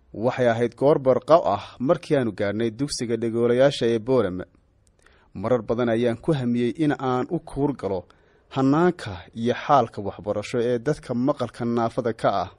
waxay ahayd goor barqaw ah markii aanu gaadhnay dugsiga dhegoolayaasha ee boorame marar badan ayaan ku hamiyey in aan u kuur galo hanaanka iyo xaalka waxbarasho ee dadka maqalka naafada ka ah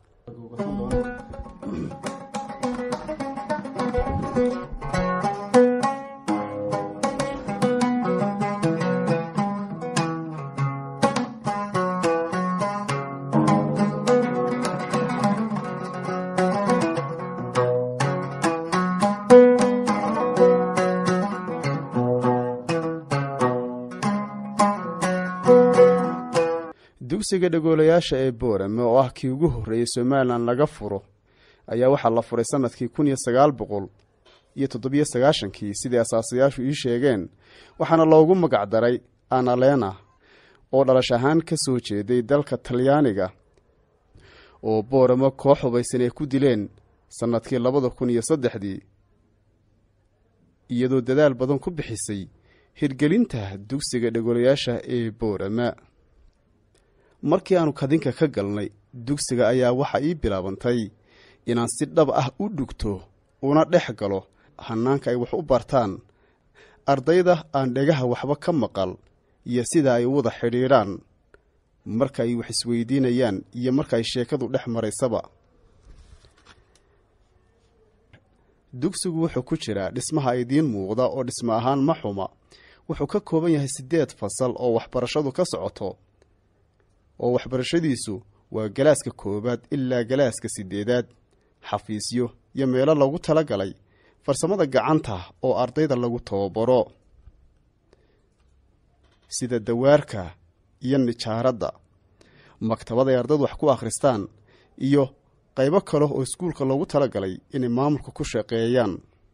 dugsiga dhegoolayaasha ee boorame oo ah kii ugu horreeyey somalilan laga furo ayaa waxaa la furay sanadkii kun iyo sagaal boqol iyo toddobiyo sagaashankii sidii asaasayaashu ii sheegeen waxaana loogu magacdaray analena oo dhalash ahaan ka soo jeeday dalka talyaaniga oo booramo koox hubaysan ay ku dileen sannadkii labada kun iyo saddexdii iyadoo dadaal badan ku bixisay hirgelinta dugsiga dhegoolayaasha ee boorama markii aanu kadinka ka galnay dugsiga ayaa waxa ii bilaabantay inaan si dhab ah u dhugto una dhex galo hanaanka ay wax u bartaan ardayda aan dhegaha waxba ka maqal iyo sida ay u wada xidhiidhaan marka ay wax isweydiinayaan iyo marka ay sheekadu dhex maraysaba dugsigu wuxuu ku jiraa dhismaha idiin muuqda oo dhismo ahaan ma xuma wuxuu ka kooban yahay siddeed fasal oo waxbarashadu ka socoto oo waxbarashadiisu waa galaaska koowaad ilaa galaaska siddeedaad xafiisyo iyo meelo lagu tala galay farsamada gacanta oo ardayda lagu tababaro sida dawaarka iyo nijaaradda maktabad ay ardaydu wax ku akhristaan iyo qaybo kale oo iskuulka loogu tala galay inay maamulka ku shaqeeyaan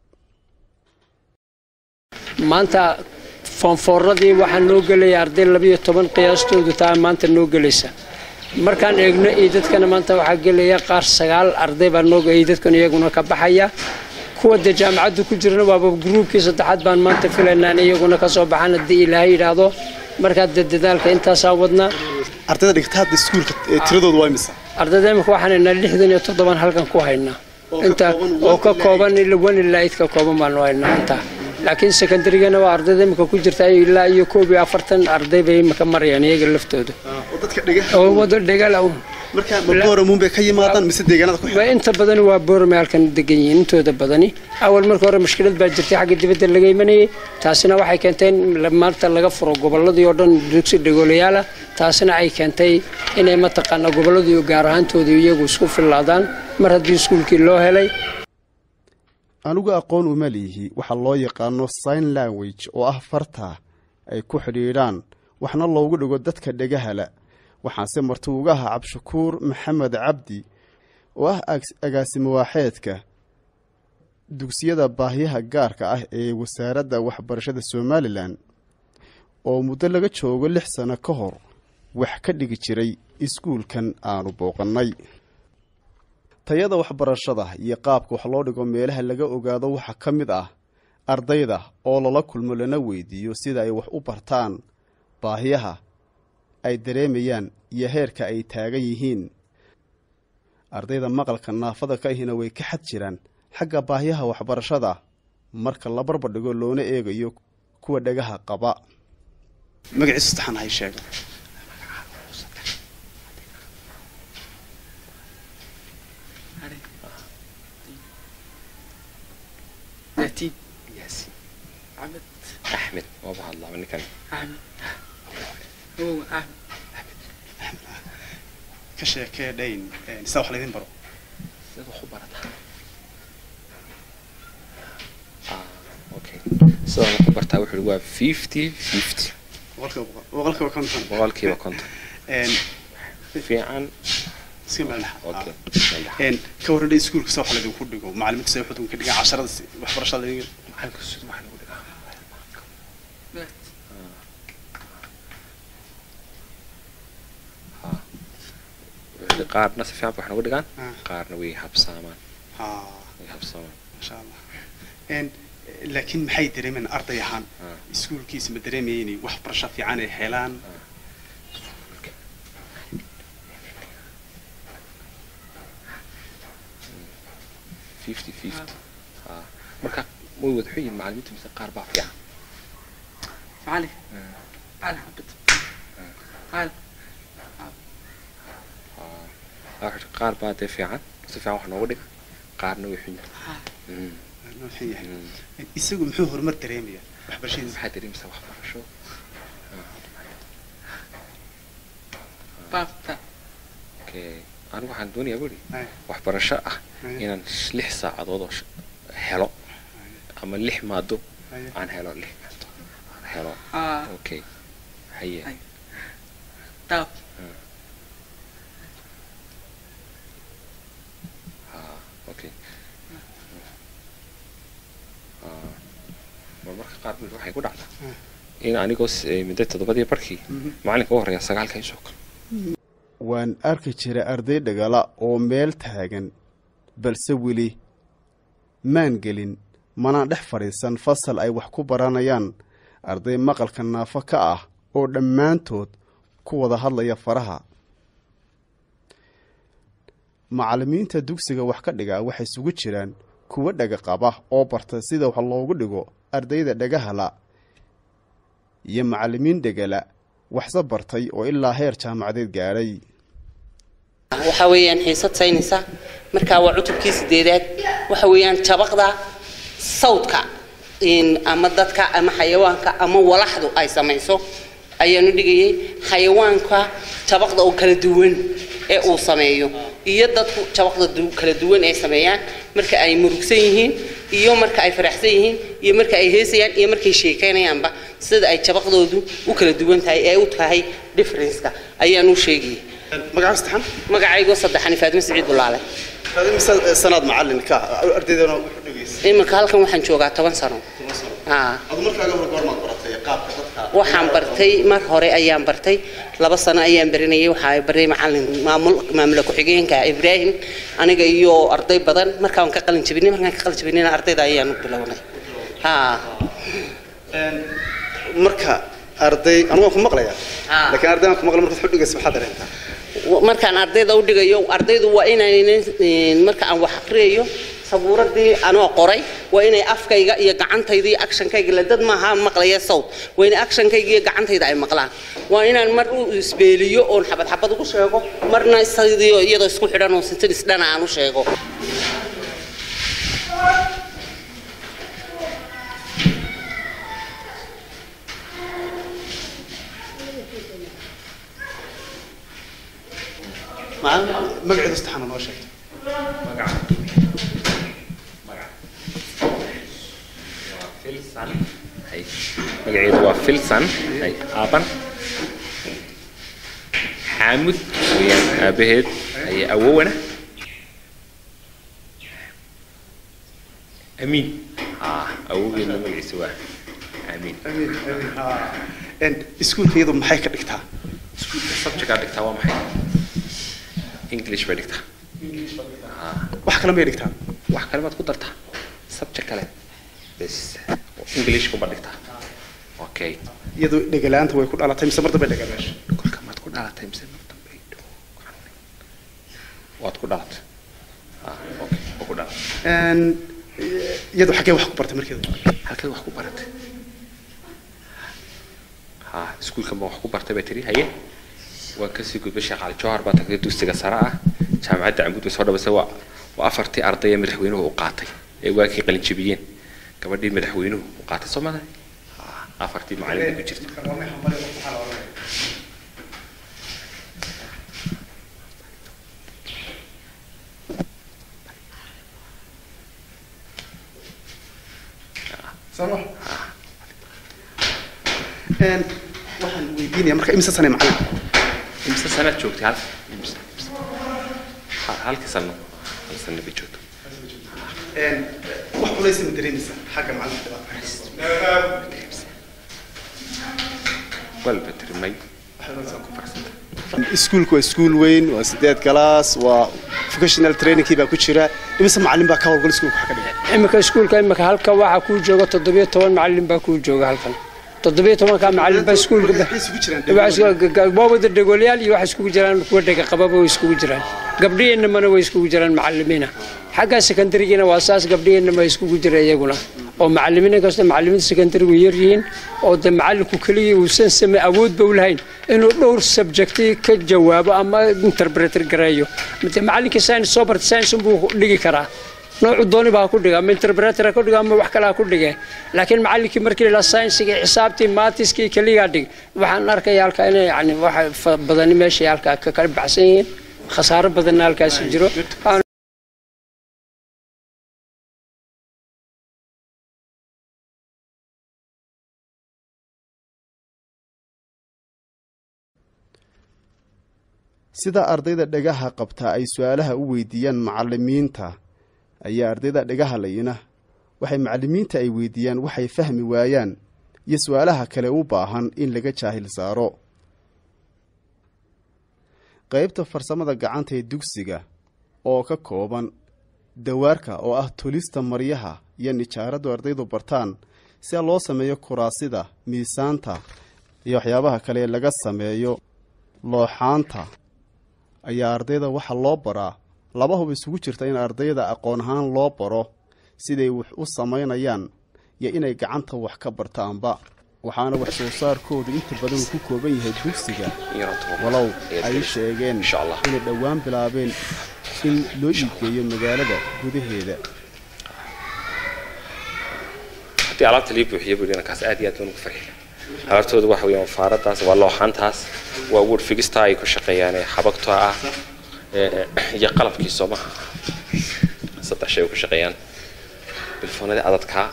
maanta foonfooradii waxaa noo gelaya arday labiyo toban qiyaastoodu taa maanta noo gelaysa markaan eegno iidadkana maanta waxaa gelaya qaar sagaal arday baa noo iidadkan iyaguna ka baxaya kuwa dee jaamacadda ku jirana waaba gruubkii saddexaad baan maanta filaynaa in iyaguna ka soo baxaan haddii ilaahay yidhaahdo markaa dee dadaalka intaasaa wadnaa ardayda dhigta hadda iskuulka tiradoodu waa imisa ardayda imika waxaan haynaa lixdan iyo toddoban halkan ku haynaa inta oo ka kooban wan ilaa id ka kooban baanu haynaa intaa laakiin secondarygana waa ardayda imika ku jirta ilaa iyo koob iyo afartan arday bay imika marayaan iyaga laftooda oo wado dhegala marka ma booramuun bay ka yimaadaan mise deegaanada ku inta badani waa boorame halkan degan yihiin intooda badani awal marka hore mushkilad baa jirtay xagga dibadda laga imanayay taasina waxay keentay in maanta laga furo gobolladii oo dhan dugsi dhegoolayaala taasina ay keentay inay mataqaana gobolladii gaar ahaantooda iyagu isku fillaadaan mar haddii iskuulkii loo helay anigu aqoon uma liihi waxaa loo yaqaano sign language oo ah farta ay ku xidhiidhaan waxna loogu dhigo dadka dhegahala waxaanse marti uga ahaa cabdishakuur maxamed cabdi oo ah agaasimo waaxeedka dugsiyada baahiyaha gaarka ah ee wasaaradda waxbarashada somalilan oo muddo laga joogo lix sano ka hor wax ka dhigi jiray iskuulkan aanu booqannay tayada waxbarashada iyo qaabka wax loo dhigo meelaha laga ogaado waxaa ka mid ah ardayda oo lala kulmo lana weydiiyo sida ay wax u bartaan baahiyaha ay dareemayaan iyo heerka ay taagan yihiin ardayda maqalka naafada ka ahina way ka xad jiraan xagga baahiyaha waxbarashada marka la barbardhigo loona eegayo kuwa dhagaha qaba magaciisa saddexan hay sheega axmed waaba hadlaaba ninkan ka sheekee dhayn sidaa wax laydin baro sidaad wax u barataa okay sidaan wax u bartaa wuxuu waa fifty fifty boqolkiiba konton boqolkiiba konton fiican iska meelnaha okay ka warradhay iskuulka sida wax laydinku dhigo macalimiinta sida wax ka dhigaan casharada waxbarashada laydin macalinka sida wax lagu dhigaa qaarna si fiican wax nagu dhigaan qaarna way habsaamaan way habsaamaan masha allah laakiin maxay dareemayaan arday ahaan iskuulkiisa ma dareemaya inay waxbarasho fiican ay helaan fifty fifty ha marka way wada xun yihiin macalimiinta mise qaar baa fiican معلي تعال حبيت تعال Ha, waxa qaar baa dee fiican si fiican wax nooga dhiga qaarna way xun yihiin Mm, Wuxuu yahay. mm. isagu muxuu horumar dareemaya waxbarashadiisa maxaa dareemaysaa waxbarasho بابتا okay anigu waxaan doonayaa buri Ay. waxbarasho ah Ay. inaan lix saacadood oo sh- helo ama lix maado Ay. aan helo lix maado aan helo اه okay haye Ay. داب ha okay Ah, marmarka qaar buri waxay ku dhacdaa in anigoo s- eh, muddo toddobadii barkii macalinka u horreeya sagaalka isoo kale waan arki jiray arday dhagala oo meel taagan balse weli maan gelin manaan dhex fadhiisan fasal ay wax ku baranayaan arday maqalka naafo ka ah oo dhammaantood ku wada hadlaya faraha macallimiinta dugsiga wax ka dhigaa waxay isugu jiraan kuwo dhaga qaba oo barta sida wax loogu dhigo ardayda dhagahala iyo macallimiin dhegala waxse bartay oo ilaa heer jaamacadeed gaadhay waxa weeyaan xiisad saynaysa markaa waa cutubkii sideedaad waxa weeyaan jabaqda sawdka in ama dadka ama xayawaanka ama walaxdu ay samayso ayaanu dhigayay xayawaanka jabaqda oo kala duwan ee uu sameeyo iyo dadku jabaqda du- kala duwan ay sameeyaan marka ay murugsan yihiin iyo marka ay faraxsan yihiin iyo marka ay heesayaan iyo markay sheekaynayaanba sida ay jabaqdoodu u kala duwan tahay ee u tahay differenceka ayaan u sheegayay magacaas taxan magacaygo saddexani faatimo siciid bulaale sanaad macalinka ardaydana wuxuu dhegeysa iminka halkan waxaan joogaa toban sano haa adu markaaga hore goormaad baratay qaabka dadka waxaan bartay mar hore ayaan bartay laba sano ayaan barinayay waxaa baray macalin maamul maamula ku-xigeenka ibraahim aniga iyo arday badan markaan ka qalin jabinay markaan ka qalin jabinayna ardayda ayaan u bilownay haa marka arday anigu waan ku maqlaya Ah. laakiin arday aan ku maqla markaad wuxuu dhegeysa maxaa dareentaa markaan ardayda u dhigayo ardaydu waa inaynan een, marka aan wax aqriyayo sabuuradii anoo qoray waa inay afkayga iyo gacantayda iyo actionkayga la dad maaha maqlaya sawt waa inay actionkayga iyo gacantayda ay maqlaan waa inaan mar u isbeeliyo oon xabad xabad ugu sheego marna sidii iyadoo isku xidhan oo sintin isdhana aan u sheego magaceedu saddexana noo sheegto filsan hay magaceedu waa filsan hay aaban xaamud weeyaan aabaheed hay awowana amiin ah awowgeedna magaciisa waa amiin iskuulka iyadu maxay ka dhigtaa subjectaa dhigtaa waa maxay english bay dhigtaa wax kale may dhigtaa wax kale baad ku dartaa subject kale bes english kuma dhigtaa okay iyadu dhegalaanta way ku dhalatay mise mar dambe dhega meesha kolka maad ku dhalatay mise mar dambe ay dhow waad ku dhalatay ah okay waa ku dhalatay iyadu xaggee wax ku bartay markeedu halkay wax ku baratay ha iskuulkan baan wax ku bartay bay tiri haye waan kasii gudbay sheekh cali jawhar baa tagtay dugsiga sare ah jaamacadda cambuud bay soo dhabaysay waa waa afartii arday ee madaxweynuhu u qaatay ee waakii qalin jabiyeen gabadhii madaxweynuhu u qaatay soo maday afartii macallin bay ku jirta waxaan weydiinaya marka imse sane macallin imse sanaad joogtay hal imse imse Ha- halkii sano hal sano bay joogto wax culaysa ma dareemaysaa xagga macallinka walba tirmay ku farsanta iskuulku waa iskuul weyn waa sideed galaas waa vocational trainingkii baa ku jira imise macallin baa ka howlgal iskuulka wax ka dhiga iminka iskuulka iminka halka waxaa kuu jooga toddobiyo toban macallin baa kuu jooga halkan toddobiyo tobanka macallin baa iskuulka waa wada dhegoolyaal iyo waxa iskugu jiraan kuwa dhega qababa way iskugu jiraan gabdhihiinamana way iskugu jiraan macallimiina xagga sekondarigina waa saas gabdhihiinama iskugu jira iyaguna oo macallimiin inkastoo macallimiinta sekondarigu yaryihiin oo de macallinku keligii uusan same awoodba u lahayn inuu dhowr subjecti ka jawaabo ama interpreter gareeyo de macallinkii science soo barta science unbuu dhigi karaa noocu dooni baa ku dhiga ama interpreter ha ku dhiga ama wax kale ha ku dhige laakiin macallinkii markii la saynsiga xisaabtii maatiskii keligaa dhig waxaan arkaya halkaa inay yani waxa badani meeshay halkaa ka kala baxsan yihiin khasaaro badanna halkaasi jiro sida ardayda dhagaha qabta ay su-aalaha u weydiiyaan macallimiinta ayaa ardayda dhagaha layina waxay macallimiinta ay weydiiyaan waxay fahmi waayaan iyo su-aalaha kale u baahan in laga jaahil saaro qaybta farsamada gacanta ee dugsiga oo ka kooban dawaarka oo ah tolista maryaha iyo nijaaraddu ardaydu bartaan si loo sameeyo kuraasida miisaanta iyo waxyaabaha kale ee laga sameeyo looxaanta ayaa ardayda waxaa loo baraa laba hub isugu jirta in ardayda aqoon ahaan loo baro siday wax u samaynayaan iyo inay gacanta wax ka bartaanba waxaana wax soo saarkoodu inta badan uu ku kooban yahay dugsiga walow ay sheegeen inay dhowaan bilaabeen in loo iibgeeyo magaalada gudaheeda haddii alaabta lii buuxiyo buu dhinankaas aad iyo aad baan ugu farxiya alaabtooda waxa weeyaan faaradaas waa looxaantaas waa wood figistaa ay ku shaqeeyaan ee xabagta ah iyo qalabkii soomaha saddex shay ay ku shaqeeyaan bilfoonadii adadkaa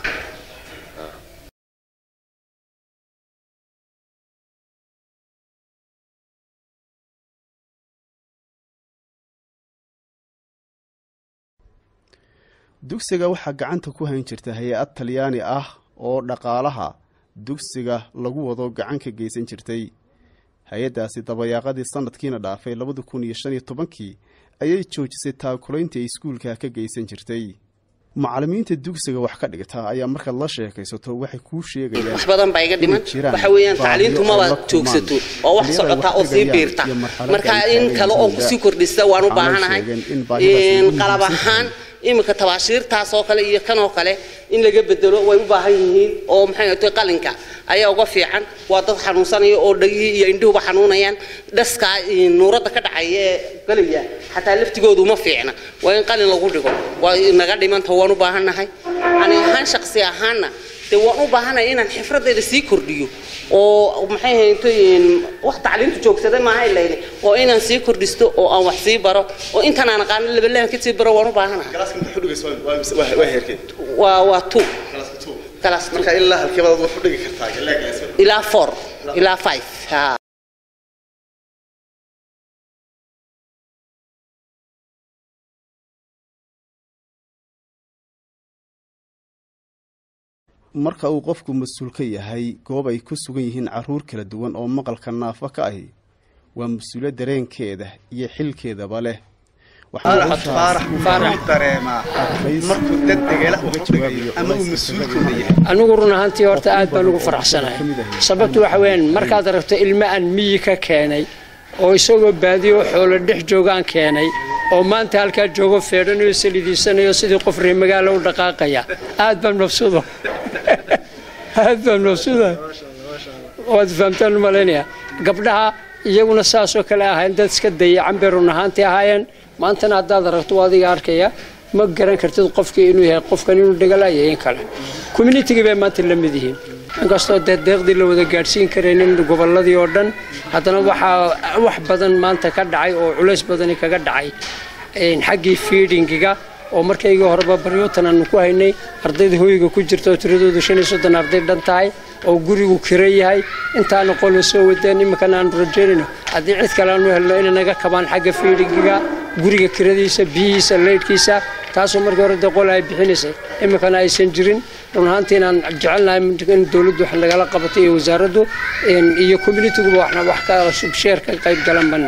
dugsiga waxaa gacanta ku hayn jirta hay-ad talyaani ah oo dhaqaalaha dugsiga lagu wado gacan ka geysan jirtay hay-addaasi dabayaaqadii sanadkiina dhaafay labada kun iyo shan iyo tobankii ayay joojisay taakulayntii ay iskuulka ka geysan jirtay macallimiinta dugsiga wax ka dhigta ayaa markaad la sheekaysato waxay kuu sheegayaan wax badan baa iga dhiman inay jiraan waxa weeyaan baahiyo tacliintu ay maba la kulmaan. joogsato oo wax Xilliyada ay socota wax oo sii dhigayaan biirta iyo marxaladda marka ay in taagan kale oo yihiin kusii kordhista waan u waxaanay baahanahay sheegeen in baahidaas ay in ugu qalab muhiimsan ahaan tahay. iminka tabaashiirtaas oo kale iyo kan oo kale in laga bedelo way u baahan yihiin oo maxay ahayd qalinka ayaa uga fiican waa dad xanuunsanaya oo dhagihii iyo indhuhuba xanuunayaan dhaska nuuradda ka dhacaya ee galaya xataa laftigoodu uma fiicna waa in qalin lagu dhigo waa naga dhimanta waan u baahannahay ani ahaan shaqsi ahaanna dee waan u baahanahay inaan xifradeeda sii kordhiyo oo maxay ahayd wax tacliintu joogsaday maaha ilayni oo inaan sii kordhisto oo aan wax sii baro oo intaan aan aqaano labalaan ka sii baro waan u baahanahay waa waa two class two ilaa four ilaa five ha marka uu qofku mas-uul ka yahay goob ay ku sugan yihiin carruur kala duwan oo maqalka naafa ka ahi waa mas-uulyo dareenkeeda iyo xilkeedaba leh faarax faarax wuxuu dareemaa markuu dad degala wax u dhigayo ama uu mas-uulkooda yahay anigu run ahaantii horta aad baan ugu faraxsanahay sababtu waxa weeyaan markaad aragto ilmo aan miyi ka keenay oo isagoo baadiyo xoolo dhex joogaan keenay oo maanta halkaa joogo feedhanayo salidiisanayo sidii qof reer magaalo u dhaqaaqaya aad baan mabsuudo aad baan mabsuuda waad fahamtaan umalaynaya gabdhaha iyaguna saasoo kale ahayn dad iska dayacan bay run ahaantii ahaayeen maantana haddaad aragto waa adiga arkaya ma garan kartid qofkii inuu yahay qofkan inuu dhegalayo in kale communitigii bay maanta la mid yihiin inkastoo dee deeqdii la wada gaadhsiin karaynin gobolladii oo dhan haddana waxaa wax badan maanta ka dhacay oo culays badani kaga dhacay een, xaggii fiidhingiga oo markaygii horeba baryootan aanu ku haynay ardayda hoyga ku jirta oo tiradoodu shan iyo soddon arday dhan tahay oo gurigu kira yahay intaana qole soo wadeen iminkana aanu rajaynayno haddii cid kale aanu helno inay naga kabaan xagga fiidhingiga guriga kiradiisa biyihiisa leydhkiisa taasoo markii hore dee qole ay bixinaysay iminkana aysan jirin run ahaantii inaan jecelnahay in dowladdu wax nagala qabato iyo wasaaraddu een, iyo communitiguba waxna wax ka sheer ka qayb galan ban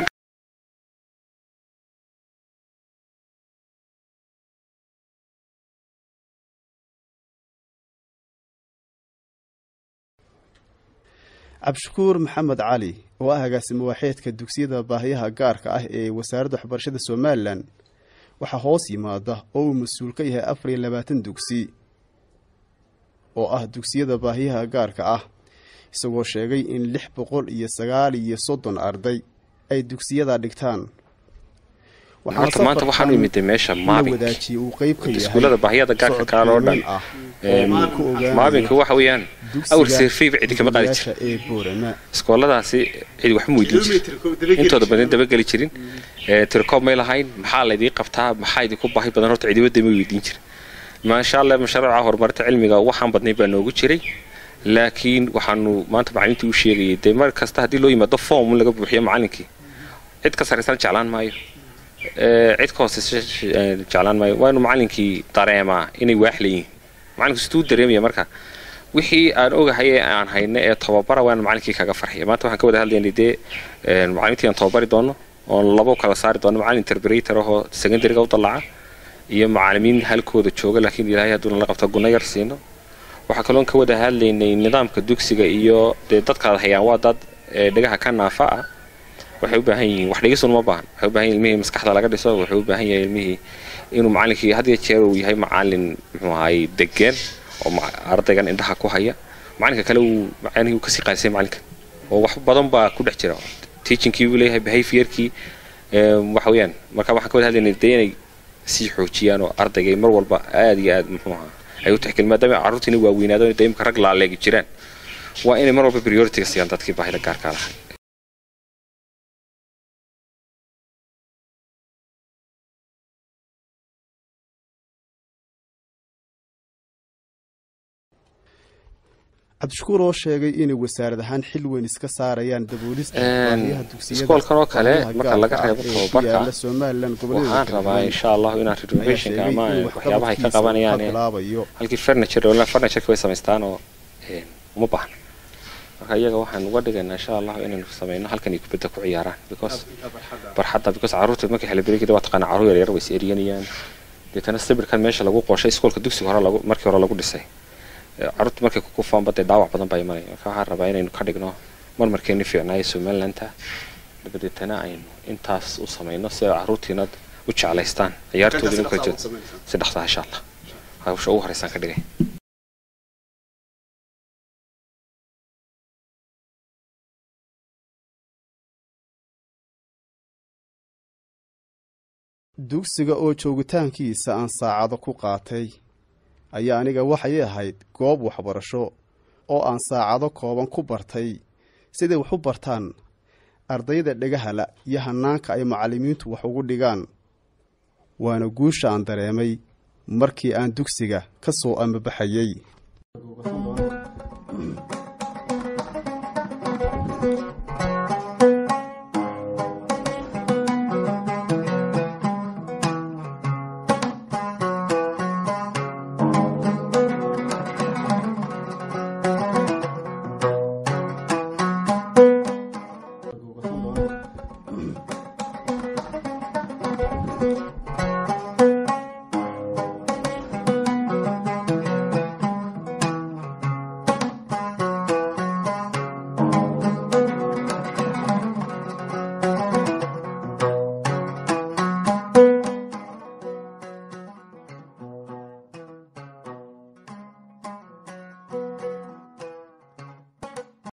cabdishakuur maxamed cali oo ah agaasimo waaxeedka dugsiyada baahiyaha gaarka ah ee wasaaradda waxbarashada somalilan waxaa hoos yimaada oo uu mas-uul ka yahay afar iyo labaatan dugsi oo ah dugsiyada baahiyaha gaarka ah isagoo sheegay in lix boqol iyo sagaal iyo soddon arday ay dugsiyada dhigtaan horta maanta waxaan u imid meesha maabink wadaajiyey uu qeyb ka yahay iskuullada baahiyada gaarka kaale oo dhan ah maabinka waxa weeyaan awr seerfayba cidi kama qaadi jirin ee boorama iskooladaasi cidi wax ma weydiin jirin intooda badan dabageli jirin tirkoob may lahayn maxaa laydii qabtaa maxaa idinku baahi badan horta cidiwadda may weydiin jirin maasha allah mashruuca horumarinta cilmiga waxaan badnay baa noogu jiray laakiin waxaanu maanta macalimiintii u sheegayay dee mar kasta haddii loo yimaado form laga buuxiyo macalinkii cid ka sarraysan jeclaan maayo cid ka hooseysa jeclaan maayo waa inuu macalinkii dareemaa inay waax leeyihiin macalinku siduu dareemaya marka wixii aan ogahay ee aan hayno ee tababara waa in macalinkii kaga farxiya maanta waxaan ka wada hadlaynay dee macalimiintii aan tababari doono oon labo kala saari doono macalin interpreter ahoo secondaryga u dallaca iyo macalimiin halkooda jooga laakiin ilaahay hadduuna la qabto gunno yar siino waxaa kaloon ka wada hadlaynay nidaamka dugsiga iyo dee dadkaad hayaan waa dad dhegaha ka naafa ah waxay u baahan yihiin wax dhigisun ma baahan waxay u baahan yihin ilmihii maskaxda laga dhiso wuxuu u baahan yahay ilmihii inuu macalinkii had iyo jeer uu yahay macalin muxuu ahay degeen oo ardaygan indhaha ku haya macalinka kale uu macalihii uu kasii qaadisay macalinka oo wax badan baa ku dhex jira teachingkii buu leeyahay behaviorkii waxa weeyaan marka waxaan ka wada hadlaynay dee inay sii xoojiyaan oo ardaygay mar walba aad iyo aad muxuu ahaa ay u tixgelin maadaama carruurtiina waaweynaado dee imka rag laaleegi jiraan waa inay mar walba prioritiga siiyaan dadkii baahida gaarkaa lahay cabdishakuur oo sheegay inay wasaarad ahaan xil weyn iska saarayaan daboolista baahiyaha dugsiyada iskoolkan oo kale marka laga reebo tababarka yaala somalilan goboleeda waxaan rabaa insha allahu inaan renovationka ama waxyaabaha ay ka qabanayaan bilaabayo halkii furniture wala furnitureka way samaystaan oo uma baahna marka iyaga waxaan uga dhigaynaa insha allahu inaynu sameyno halkan ay kubadda ku ciyaaraan because barxadda because carruurta markay xilibrigida waa taqaana carruur yaryar way is eryanayaan deetana sawirkan meesha lagu qooshay iskoolka dugsiga hore lagu markii hore lagu dhisay carruurta markay ku kufaanba dee dhaawac badan baa imanaya marka waxaan rabaa inaynu ka dhigno marmarkeeni fiicnaayo somalilandta dabadeetana aynu intaas u samayno si ay carruurtiina u jeclaystaan ciyaartoodina u kala jeedo si dhaqsaa insha allah hawsha ugu horeysaan ka dhigay dugsiga oo joogitaankiisa aan saacado ku qaatay ayaa aniga waxay ahayd goob waxbarasho oo aan saacado kooban ku bartay siday wax u bartaan ardayda dhagahala iyo hannaanka ay macallimiintu wax ugu dhigaan waana guusha aan dareemay markii aan dugsiga ka soo amabaxayey